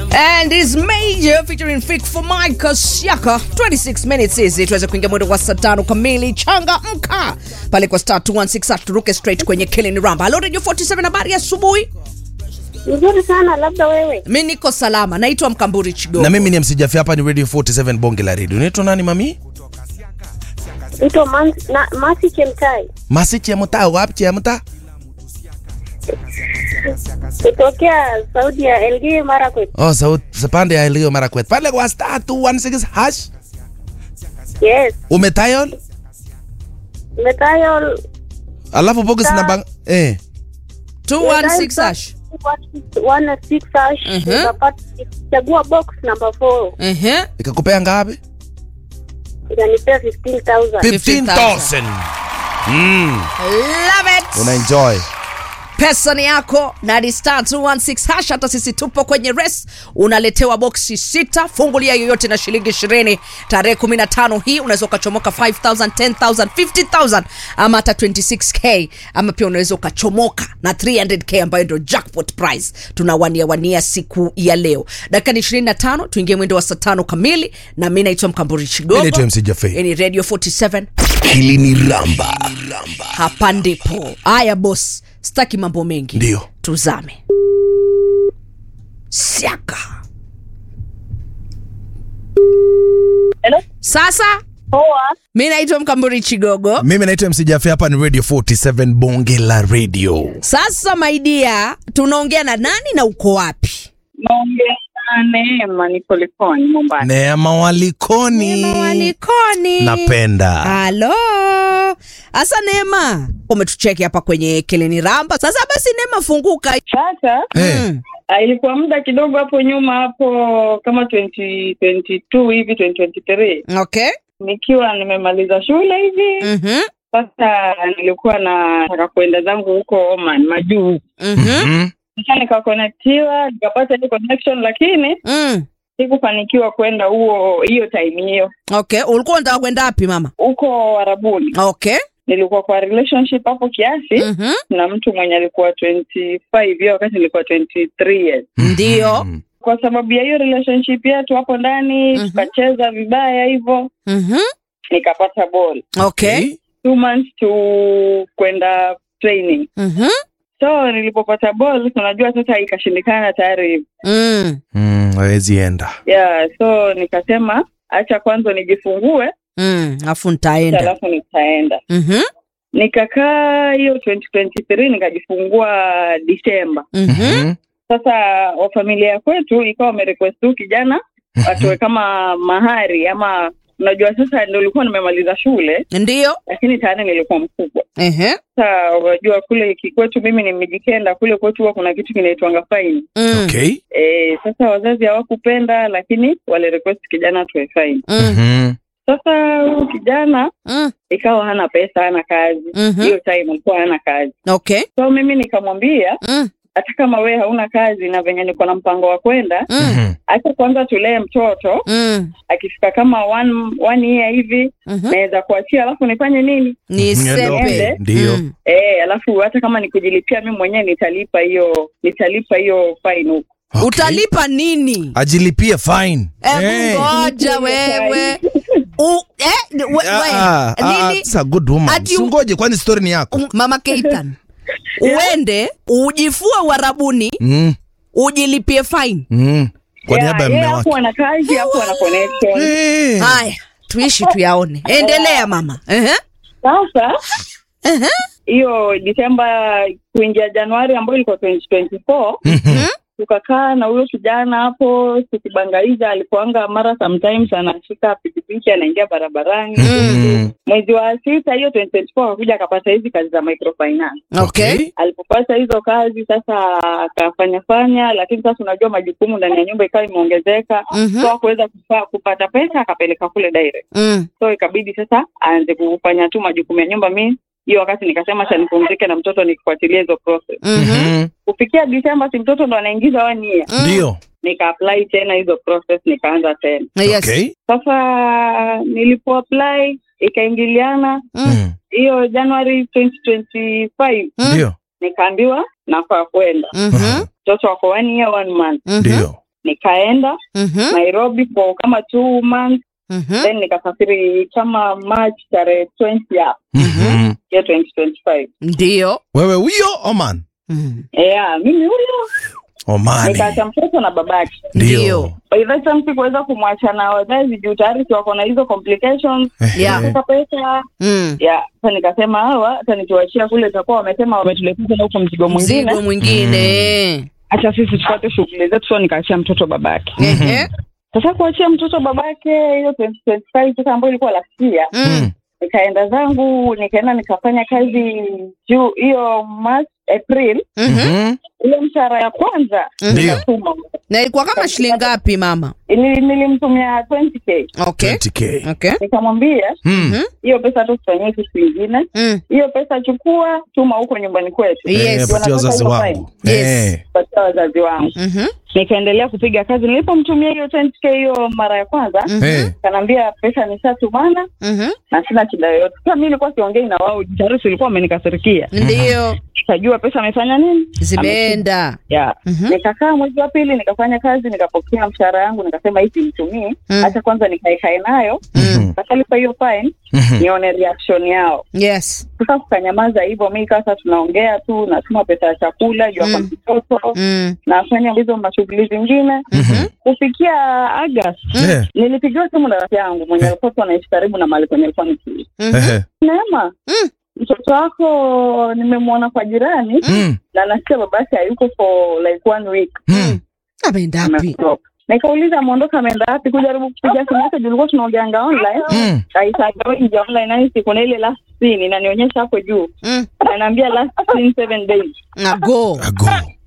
And is major featuring Fik for Mike Siaka 26 minutes hizi tuweze kuingia mwendo wa saa tano kamili changa mka pale kwa star 216 turuke straight kwenye Killing Ramba. Hello Radio 47 habari ya asubuhi. Nzuri sana, labda wewe. Mimi niko salama. Naitwa Mkamburi Chigogo. na mimi ni msijafi hapa ni radio 47 bonge la radio unaitwa nani mami Ito man, na, Masi Chemtai masichi ya mtaa wapi ya mtaa kutokea Saudi ya Elgeyo Marakwet. oh sauti pande ya Elgeyo Marakwet pale kwa star 216 hash Yes, umetayol Metayo alafu box Star. namba eh 216 hash. 116 hash Mhm. ukapata chagua box number 4 Ehe. ikakupea ngapi ikanipea 15000 15000 mm Love it. una enjoy pesa ni yako na ni star 216 hash hata sisi tupo kwenye res unaletewa boksi sita fungulia yoyote na shilingi 20 tarehe 15 hii unaweza ukachomoka 5000 10000 50000 ama hata 26k ama pia unaweza ukachomoka na 300k ambayo ndio jackpot prize tunawania wania siku ya leo dakika ni 25 tuingie mwendo wa saa tano kamili na mi naitwa mkamburi chigogo Mimi naitwa MC Jaffe. Hii ni radio 47 Hili ni Ramba. hapa ndipo haya bos staki mambo mengi Ndio. tuzame siaka Hello? sasa Poa. mi naitwa mkamburi chigogo mimi naitwa msijafi hapa ni radio 47 bonge la radio sasa maidia tunaongea na nani na uko wapi naongea na Neema niko Likoni Mombasa. neema walikoni walikoni napenda halo hasa neema umetucheki hapa kwenye keleni ramba sasa basi neema funguka Sasa Eh, Mm. ah, ilikuwa muda kidogo hapo nyuma hapo kama 2022 hivi 2023 okay nikiwa nimemaliza shule hivi Mhm. sasa nilikuwa nataka kuenda zangu huko Oman majuu Mhm. mm, sasa nikakonektiwa nikapata hiyo connection lakini Mm. sikufanikiwa kwenda huo hiyo time hiyo okay ulikuwa unataka kwenda wapi mama huko Arabuni okay nilikuwa kwa relationship hapo kiasi Mhm. na mtu mwenye alikuwa 25 hiyo wakati nilikuwa 23 years ndio mm. kwa sababu ya hiyo relationship yetu hapo ndani Mhm. tukacheza vibaya hivyo Mhm. nikapata ball okay two months to kwenda training Mhm. so nilipopata ball unajua sasa ikashindikana tayari Mm. Mm, hawezi enda yeah so nikasema acha kwanza nijifungue Mm. afu ntaenda alafu nitaenda Mhm. nikakaa hiyo 2023 nikajifungua disemba Mhm. Mhm. sasa wa familia ya kwetu ikawa wamerequest tu kijana atoe kama mahari ama unajua sasa ndio ulikuwa nimemaliza shule ndio lakini tayari nilikuwa mkubwa Ehe. sasa unajua kule kikwetu mimi nimejikenda kule kwetu huwa kuna kitu kinaitwanga faini Mm. okay e, sasa wazazi hawakupenda lakini wale request kijana atoe faini Mm. Mhm. sasa huyu kijana Mm. ikawa hana pesa hana kazi Mhm. hiyo time alikuwa hana kazi okay so mimi nikamwambia Mm. hata kama wewe hauna kazi na venye niko na mpango wa kwenda Mm. Mhm. acha kwanza tulee mtoto Mm. akifika kama one, one year hivi Mhm. naweza kuachia alafu nifanye nini ni Niondoke. sepe Ndio. Mm. e, alafu hata kama ni kujilipia mi mwenyewe nitalipa hiyo nitalipa hiyo fine huko Okay. utalipa nini ajilipie fine Hebu Eh. ngoja wewe U, eh, we, Ah, we, ah, ah, nini that's a good woman. Ati- Usingoje kwani story ni yako Um, mama Keitan uende ujifue uharabuni mm. ujilipie fine Mm. kwa Yeah, niaba ya yeye mme hapo wake ana kazi hapo ana connection Eh. haya tuishi tuyaone endelea mama Ehe. sasa Ehe. hiyo Disemba kuingia Januari ambayo ilikuwa 2024 Mhm. tukakaa na huyo kijana hapo tukibangaiza alikuanga mara sometimes anashika pikipiki anaingia barabarani Mhm. mwezi wa sita hiyo 2024 akakuja akapata hizi kazi za microfinance okay alipopata hizo kazi sasa akafanya fanya lakini sasa unajua majukumu ndani ya nyumba ikawa imeongezeka Mhm. so akuweza kupata pesa akapeleka kule direct Mm. so ikabidi sasa aanze kufanya tu majukumu ya nyumba mi hiyo wakati nikasema cha nipumzike na mtoto nikifuatilia hizo process Mhm. Mhm. kufikia Disemba si mtoto ndo anaingiza one year Mm. ndio nika apply tena hizo process nikaanza tena Yes. okay sasa nilipo apply ikaingiliana Mm. Mm. hiyo January 2025 Mm. ndio nikaambiwa nafaa kwenda Mhm. mtoto wako one year one month Mhm. ndio nikaenda Mhm, nairobi for kama two months mhm. then nikasafiri kama march tarehe 20 ya Mhm. ya 2025 ndio wewe huyo oman Mhm. yeah mimi huyo omani nikaacha mtoto na babake Ndio. by that time sikuweza kumwacha na wazazi juu tayari si wako na hizo complications Yeah. sasa pesa Mm. ya sasa nikasema hawa hata nikiwachia kule itakuwa wamesema wametuletea tena huko mzigo mwingine mzigo mwingine acha sisi tupate shughuli zetu so nikaachia mtoto babake Ehe. sasa kuachia mtoto babake hiyo 2025 sasa ambayo ilikuwa last year Mm. nikaenda zangu nikaenda nikafanya kazi juu hiyo March April Mhm. Mhm. ile mshahara ya kwanza Ndio. nikatuma. na ilikuwa kama shilingi ngapi mama Nili- nilimtumia 20k okay 20k okay nikamwambia Mm. hiyo pesa tu tufanyie kitu kingine Mm. hiyo pesa chukua tuma huko nyumbani kwetu Yes. Eh, patia Wanataka wazazi hiyo wangu fine. Yes. Eh. patia wazazi wangu Mhm. nikaendelea kupiga kazi nilipomtumia hiyo 20k hiyo mara ya kwanza Mhm. Eh. kanaambia pesa nishatumana Mhm. na sina shida yoyote sasa mi nilikuwa siongei na wao tayari silikuwa wamenikasirikia ndio nikajua pesa amefanya nini zimeenda yeah. Mhm. nikakaa mwezi wa pili nikafanya kazi nikapokea mshahara yangu nikasema hii simtumii Mm. hata kwanza nikaekae nayo Mm. kakalipa hiyo fine Mhm. nione reaction yao yes sasa kukanyamaza hivyo mi sasa tunaongea tu natuma pesa ya chakula juu Mm. mm. mtoto Mm. nafanya hizo mashughuli zingine Mhm. kufikia August Eh. nilipigiwa simu na rafiki yangu mwenye alikuwa tu anaishi karibu na mahali kwenye alikuwa nikiishi Mhm. Eh. Neema Mm. mtoto wako nimemwona kwa jirani Mm. na nasikia babake hayuko for like one week Mm. ameenda wapi Ameondoka. nikauliza ameondoka ameenda wapi kujaribu kupiga simu yake juu ulikuwa tunaongeanga online Mm. aitagainja online nani siku na ile last scene inanionyesha hapo juu Mm. ananiambia last scene seven days ago Ago.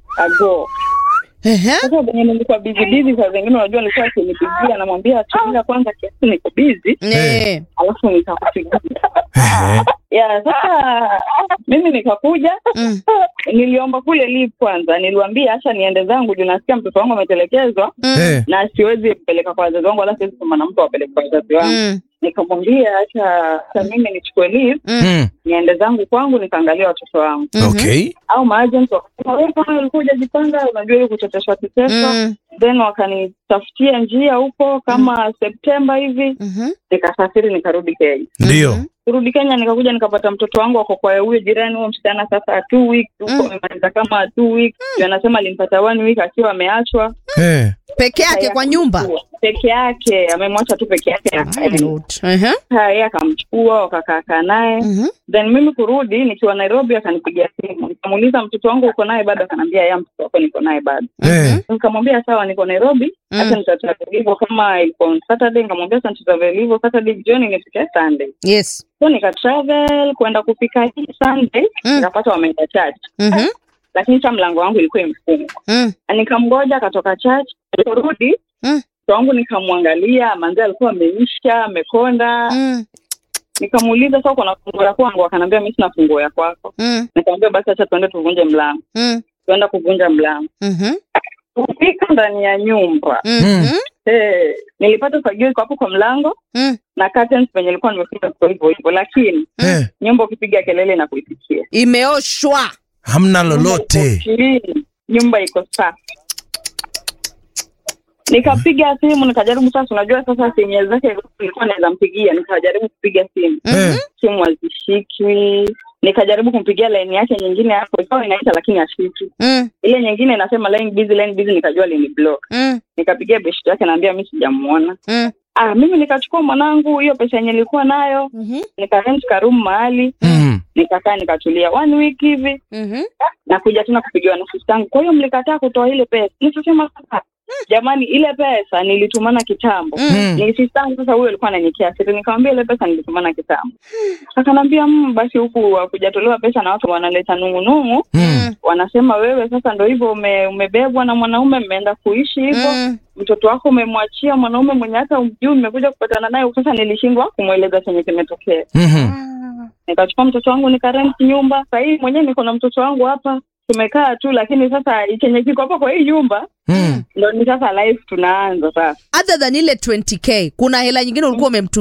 ago Ehe. sasa venye nilikuwa busy busy saa zingine unajua nilikuwa akinipigia namwambia tulia kwanza kiasi niko busy Eh. alafu nitakupigia Eh. ya sasa mimi nikakuja Mm. niliomba kule leave kwanza niliwambia acha niende zangu juu nasikia mtoto wangu ametelekezwa Mm. Eh. na siwezi kupeleka kwa wazazi wangu wala siwezi kama na mtu awapeleke kwa wazazi wangu Mm. nikamwambia acha acha mimi nichukue leave Mm. niende zangu kwangu nikaangalia watoto wangu Mhm. Okay. au maagent wakasema wewe kama ulikuwa hujajipanga unajua ili kuchoteshwa kiteswa Mm. then wakanitafutia njia huko kama Septemba hivi Mhm. nikasafiri nikarudi Kenya Ndio. kurudi Kenya nikakuja nikapata mtoto wangu wako kwa huyo jirani huyo msichana sasa two weeks huko Mm. amemaliza kama two weeks Ndio anasema alimpata one week akiwa ameachwa Eh. peke yake kwa nyumba peke yake amemwacha tu peke yake My Lord. Ehe. yeye akamchukua wakakaakaa naye Mhm. then mimi kurudi nikiwa Nairobi akanipigia simu nikamuuliza mtoto wangu uko naye bado akaniambia ya mtoto wako niko naye bado Eh. nikamwambia sawa niko Nairobi Mm. hata nitatravel hivyo kama ilikuwa on Saturday nikamwambia sasa nitatravel hivyo Saturday jioni nifike Sunday yes so nikatravel kwenda kupika hii Sunday Mm. nikapata wameenda church Mhm. lakini sa mlango wangu ilikuwa imefungwa Mm. Na nikamgoja akatoka church aliporudi Mm. mtoto wangu nikamwangalia manzi alikuwa ameisha amekonda Mm. nikamuuliza sasa uko na funguo ya kwangu akaniambia mimi sina funguo ya kwako Mm. nikamwambia basi acha tuende tuvunje mlango Mm. tuenda kuvunja mlango Mhm. kufika ndani ya nyumba Mhm. eh, nilipata fagio iko hapo kwa mlango Mm. na curtains penye nilikuwa nimefunga kwa hivyo hivyo lakini Eh. nyumba ukipiga kelele na kuitikia imeoshwa Hamna lolote. Chini, nyumba iko safi nikapiga simu nikajaribu sasa unajua sasa simu zake ilikuwa naweza mpigia nikajaribu kupiga simu Eh. simu hazishikwi nikajaribu kumpigia laini yake nyingine hapo ikawa inaita lakini ashiki Mm. ile nyingine inasema line busy line busy nikajua lini block Mm. nikapigia beshti yake naambia mi sijamuona Mm. ah mimi nikachukua mwanangu hiyo pesa yenye nilikuwa nayo Mhm. nikarent karumu mahali Mm. nikakaa nikatulia one week hivi Mhm. nakuja tena kupigiwa na sistangu kwa hiyo mlikataa kutoa ile pesa nikasema sasa jamani ile pesa nilitumana kitambo Mm. ni sistangu sasa huyo alikuwa ananikia siri nikamwambia ile pesa nilitumana kitambo akanaambia mm, basi huku hakujatolewa pesa na watu wanaleta nung'unung'u Mm. wanasema wewe sasa ndo hivyo ume, umebebwa na mwanaume mmeenda kuishi hivyo Mm. mtoto wako umemwachia mwanaume mwenye hata umjui umekuja kupatana naye sasa nilishindwa kumweleza chenye kimetokea Mhm. nikachukua mtoto wangu nikarent nyumba sahii mwenyewe niko na mtoto wangu hapa tumekaa tu lakini sasa chenye kiko hapo kwa hii nyumba Mm. ndo ni sasa life tunaanza sasa other than ile 20k kuna hela nyingine ulikuwa umemtumia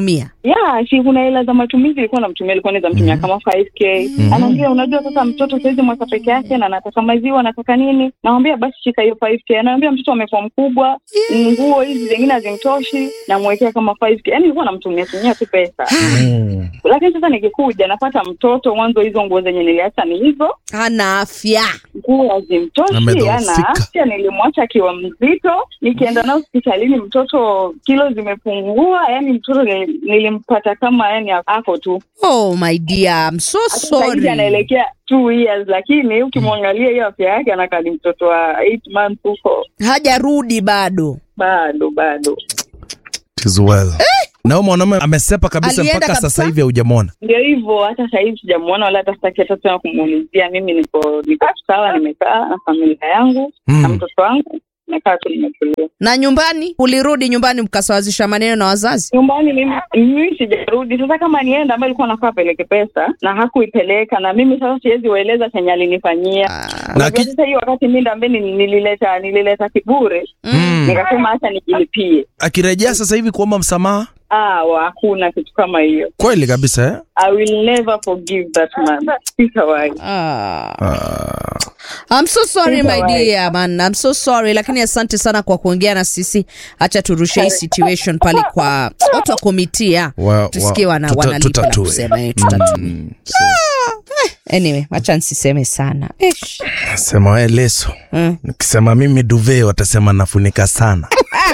ya si kuna hela za matumizi ilikuwa namtumia ilikuwa naweza mtumia kama 5k anaambia unajua sasa mtoto saizi mwaka peke yake na nataka maziwa anataka nini namwambia basi shika hiyo 5k anaambia mtoto amekuwa mkubwa nguo hizi zingine hazimtoshi namwekea kama 5k yani ilikuwa namtumia tumia tu pesa Mm. lakini sasa nikikuja napata mtoto mwanzo hizo nguo zenye niliacha ni hizo hana afya nguo hazimtoshi Amedhoofika. ana afya nilimwacha akiwa mzito nikienda nao hospitalini mtoto kilo zimepungua yani mtoto nili- nilimpata kama yani ako tu oh my dear I'm so Hata sasa hivi sorry anaelekea two years lakini ukimwangalia hiyo afya yake anakaa ni mtoto wa eight months huko hajarudi bado bado bado It is well. Na huyo mwanaume amesepa kabisa Alienda mpaka kabisa? sasa sasa hivi haujamwona. ndio hivyo hata sahizi sijamuona wala hata sitaki hata tena kumuulizia mimi niko niko tu sawa nimekaa na familia yangu na Mm. mtoto wangu nimekaa tu nimetulia na nyumbani ulirudi nyumbani mkasawazisha maneno na wazazi nyumbani mimi mimi sijarudi sasa kama nienda ambayo ilikuwa nafaa apeleke pesa na hakuipeleka na mimi sasa siwezi ueleza chenye alinifanyia Na Unajua ki- sasa hiyo wakati mi ndambe nilileta nilileta kiburi Mm. nikasema hacha nijilipie Akirejea sasa hivi kuomba msamaha ah wa- hakuna kitu kama hiyo kweli kabisa eh? i will never forgive that man sitawahi ah. Ah. I'm so sorry my Sitawahi. dear man. I'm so sorry lakini asante sana kwa kuongea na sisi. Acha turushe hii situation pale kwa watu wa komitia. Wa- wa- Tusikie wana tuta- wanalipa la tutatue. kusema eh, tutatue. Mm. Anyway, acha nisiseme sana. Ish. Nasema we leso. Mm. Nikisema mimi duve watasema nafunika sana.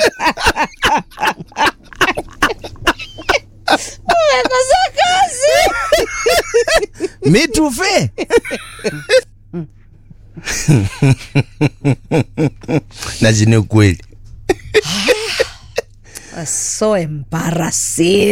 Umekosa kazi. Mi duve. Najini ukweli. So embarrassing.